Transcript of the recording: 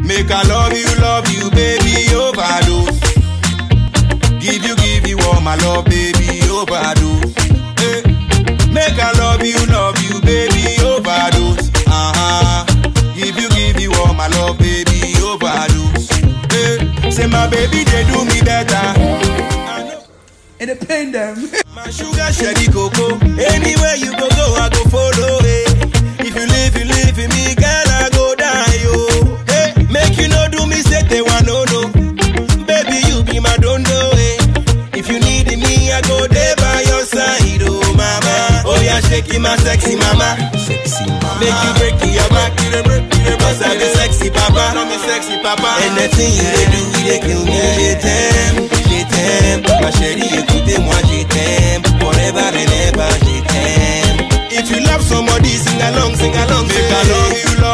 Make I love you, love you, baby, overdose. Give you, give you all my love, baby, overdose. Eh. Make I love you, love you, baby, overdose. Uh-huh. Give you, give you all my love, baby, overdose. Eh. Say my baby, they do me better. I know. And it pain them. My sugar, sherry, cocoa. Anywhere you go, go, I go follow. Eh. If you leave, you leave me, girl, I go die, yo. Hey, make you no do me, say they want no, no. Baby, you be my dondo, eh. If you need me, I go there by your side, oh mama. Oh yeah, shake it, my sexy mama. Sexy mama. Make you break your back, you the break, you the Cause I'm a sexy papa, I'm a sexy papa. Anything you they do, they kill me. Je t'aime, je t'aime. Ma chérie, écoutez-moi, je t'aime. Forever and ever, je t'aime. If you love somebody, sing along, sing along. Make I love you,